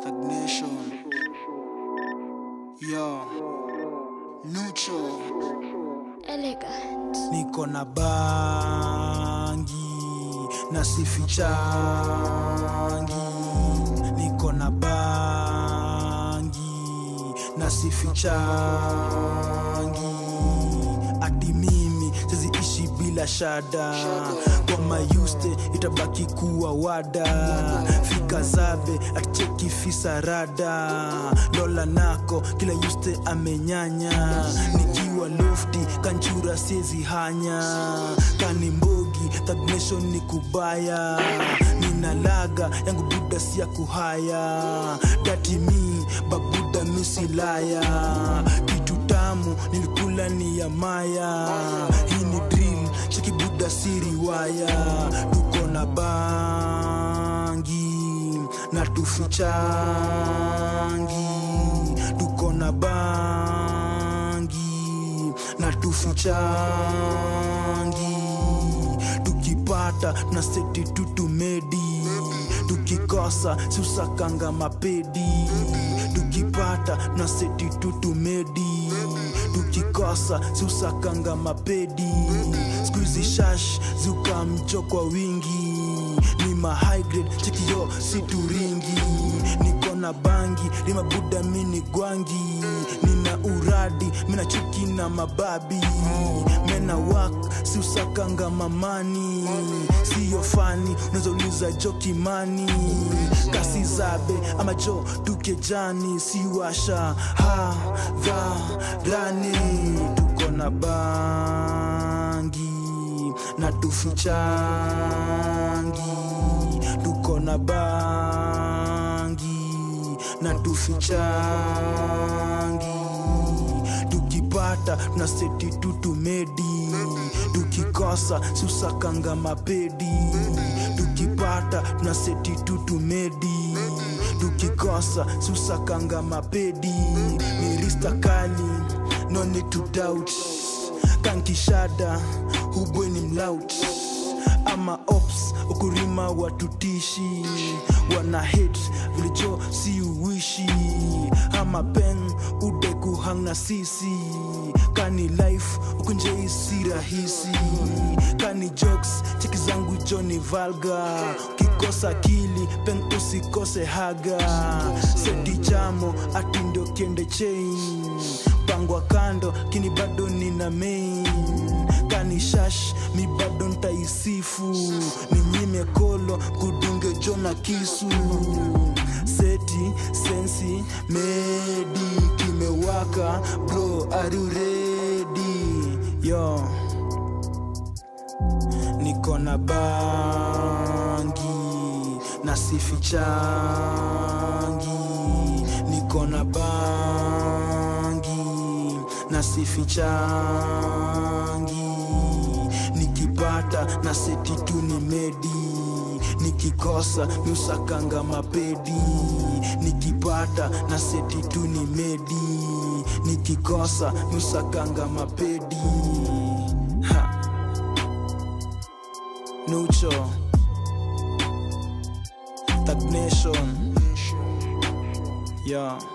Stagnation. Yo. Nucho. Elegant. niko na bangi na sifichangi niko na bangi na sifichangi ati mimi siziishi bila shada kwa mayuste itabaki kuwa wada fika zabe aticheki fisarada lola nako kila yuste amenyanya nikiwa lofti kanchura siezi hanya kani mbogi tagnation ni kubaya ninalaga yangu buda si ya kuhaya dati mi babuda misilaya kitu tamu nilikula ni ya maya hii ni drill cheki buda si riwaya tuko na bangi na tufichangi tuko na bangi na tufichangi tukipata na seti tutumedi tukikosa susakanga mapedi tukipata na seti tutumedi tukikosa susakanga mapedi skuizi shash ziuka mcho kwa wingi ni ma high grade chekio situringi niko na bangi limabuda mini gwangi nina uradi mina chuki na mababi mena wak siusakanga mamani siyo fani unazouliza jokimani kasi zabe ama jo tukejani siwasha hadharani tuko na bangi na tufichangi tuko na bangi na tufichangi tukipata na seti tutumedi tukikosa susakanga mapedi tukipata na seti tutumedi tukikosa susakanga mapedi mirista kali no need to doubt kankishada hubweni mlaut ama ops ukurima watutishi wana hate vilicho si uishi ama pen ude kuhanga sisi kani life ukunjei si rahisi kani jokes cheki zangu joni valga ukikosa kili pen usikose haga seti chamo ati ndio kiende chain pangwa kando kini bado nina main kani shash mi bado ntaisifu ninyime kolo kudunge jona kisu seti sensi medi kimewaka bro are you ready yo niko na bangi na sifichangi niko na bangi na sifichangi nikipata na seti tu ni medi nikikosa miusakanga mapedi nikipata na seti tu ni medi nikikosa miusakanga mapedi ha. Nucho Stagnation Yeah